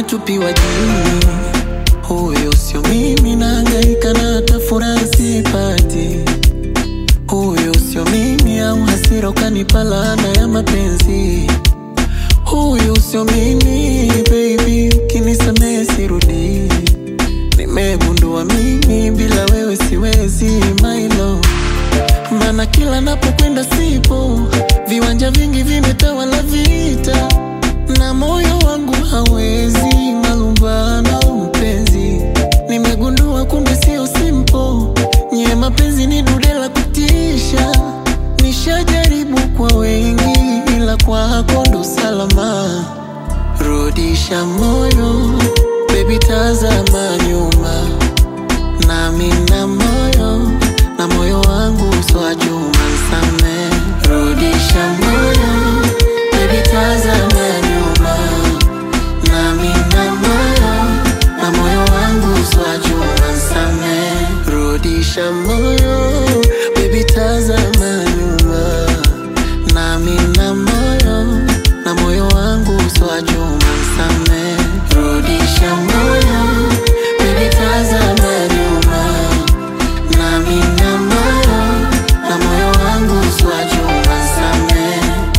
nimetupiwa jini. Huyo sio mimi, nahangaika na hata furaha sipati. Huyo sio mimi, au hasira ukanipa laana ya mapenzi. Huyo sio mimi baby, kinisamehe sirudi. Nimegundua mimi bila wewe siwezi my love. Maana kila napokwenda sipo, viwanja vingi vimetawala vita, na moyo wangu hawezi malumbano. Mpenzi, nimegundua kumbe sio simple, nye mapenzi ni dude la kutisha. Nishajaribu kwa wengi, ila kwako ndo salama. Rudisha moyo, baby, tazama nyuma, nami na moyo na moyo wangu swa chuma nsame. Rudisha moyo, baby, tazama nyuma, nami na moyo na moyo wangu swa chuma nsame. Rudisha moyo, baby, tazama nyuma, nami na moyo na moyo wangu swa chuma nsame. Rudisha moyo, baby, tazama nyuma nami na moyo na moyo wangu swajuma same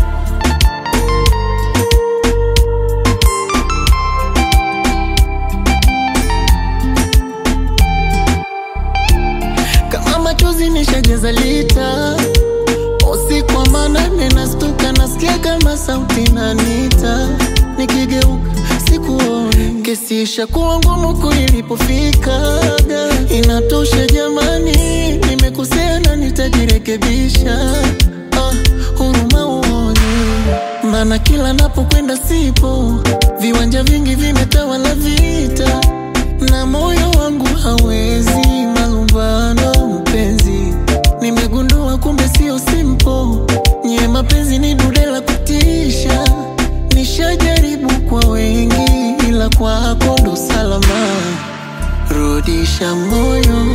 kama machozi nishajeza lita usiku wa manane nastuka nasikia kama sauti nanita nikigeuka sikuoni kesi ishakuwa ngumu kuilipofika inatosha jamani nimekosea na nitajirekebisha ah, huruma uone maana kila napokwenda sipo viwanja vingi vimetawala vita na moyo wangu hawezi malumbano mpenzi nimegundua kumbe sio simple nye mapenzi ni dude la kutisha nishajaribu kwa wengi ila kwako ndo salama rudisha moyo